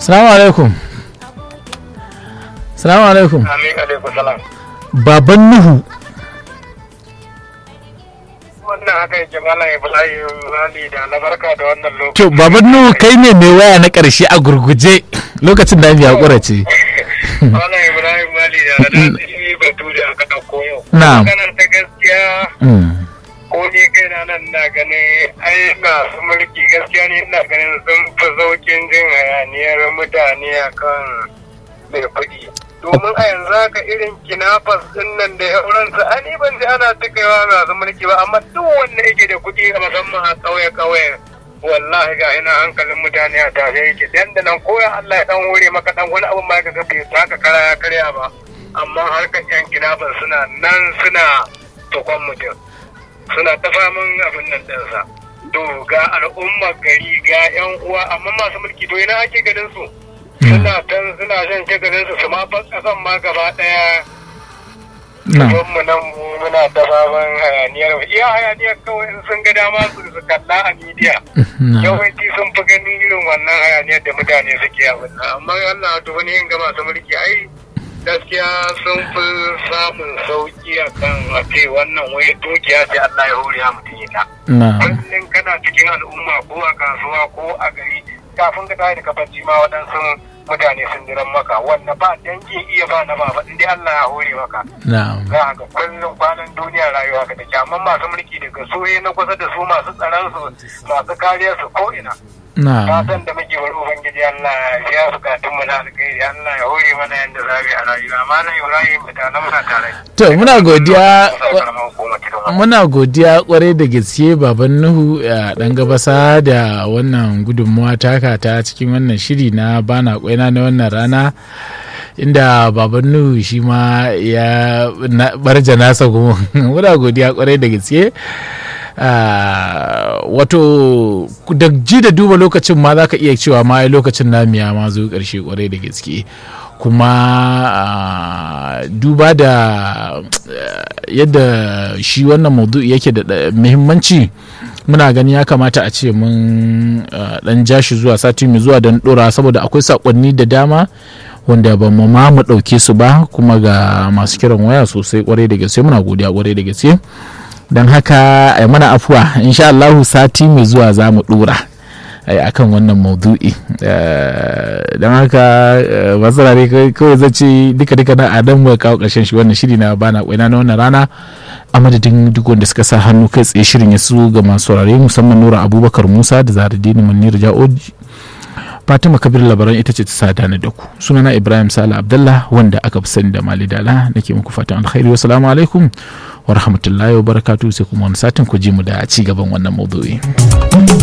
salamu alaikum salamu alaikum Amin alaikum salam. baban nuhu Wannan haka yake malam Ibrahim Rali da na barka da wannan lokaci. to baban nuhu kai ne mai waya na ƙarshe a gurguje lokacin da ya hakura ce Malam Ibrahim Rali da na ɗan batu da aka ɗauko yau. Na'am. Maganar ta gaskiya Mm. ko ni kai na nan na ganin ai masu mulki gaskiya ne ina ganin sun fi zaukin jin hayaniyar mutane akan mai kuɗi. Domin a yanzu haka irin kinafas din nan da yauransu ani ban ji ana ta kaiwa masu mulki ba amma duk wanda yake da kuɗi a musamman a ƙauye-ƙauye wallahi ga ina hankalin mutane a tashe yake dan da nan koya Allah ya dan hore maka dan wani abu ma ka ga bai taka kara ya karya ba amma harkar yan kinafas suna nan suna tukon mutum suna ta faman abin nan ɗinsa. To ga al'ummar gari ga 'yan uwa amma masu mulki to ina ake ganin su. Suna tan suna shan shagalin su su ma ban ƙasan ma gaba ɗaya. na Don mu nan mu muna ta faman hayaniyar iya hayaniyar kawai in sun ga dama su su kalla a midiya. na Yawanci sun fi ganin irin wannan hayaniyar da mutane suke abin nan amma Allah to wani yin ga masu mulki ai gaskiya sun fi samun sauki a kan a ce wannan wai dukiya ce Allah ya hore ya mutum ita. na Kullum kana cikin al'umma ko a kasuwa ko a gari kafin ka tashi da kafanci ma waɗansu mutane sun jiran maka wanda ba dangi iya ba na ba in dai Allah ya hore maka. na Za a ga kullum kwanan duniya rayuwa ka take amma masu mulki daga su na kusa da su masu tsaron su masu kariyar su ko ina. na fatan da muke wani ubangiji Allah ya bukatun mu na alkhairi Allah ya hore mana yanda za mu yi a rayuwa malam Ibrahim mutanen muna tare to muna godiya Karamar hukumar Kidon. muna godiya kwarai da gaske baban nuhu a dan gabasa da wannan gudunmuwa taka ta cikin wannan shiri na bana kwaina na wannan rana inda baban nuhu shi ma ya na- barja nasa kuma muna godiya kwarai da gaske Ah, wato da ji da duba lokacin ma za ka iya cewa ma ai lokacin namu ya ma zo karshe kwarai da gaske kuma ah, duba da eh, yadda shi wannan maudu'i yake da da muhimmanci muna gani ya kamata a ce mun ah, dan ja shi zuwa sati mai zuwa don dora saboda akwai sakonni da dama wanda ba mu ma mu ɗauke su ba kuma ga masu kiran waya sosai kwarai da gaske muna godiya kwarai da gaske don haka a mana afuwa insha Allahu sati mai zuwa za mu dora a kan wannan maudu'i Eh, don haka eh, masu rare kawai zai ce duka duka na adam mu kawo karshen shi wannan shiri na bana kwaina na wannan rana a madadin duk wanda suka sa hannu kai tsaye shirin ya su ga masu rare musamman nura abubakar musa da zaradini munir ja'oji fatima kabir labaran ita ce ta sada ni da ku sunana ibrahim sala abdallah wanda aka fi sani da mali dala nake muku fatan alkhairi wassalamu alaikum wa rahmatullahi wa barakatuhu sai kuma wani satin ku ji mu da ci gaban wannan maudu'i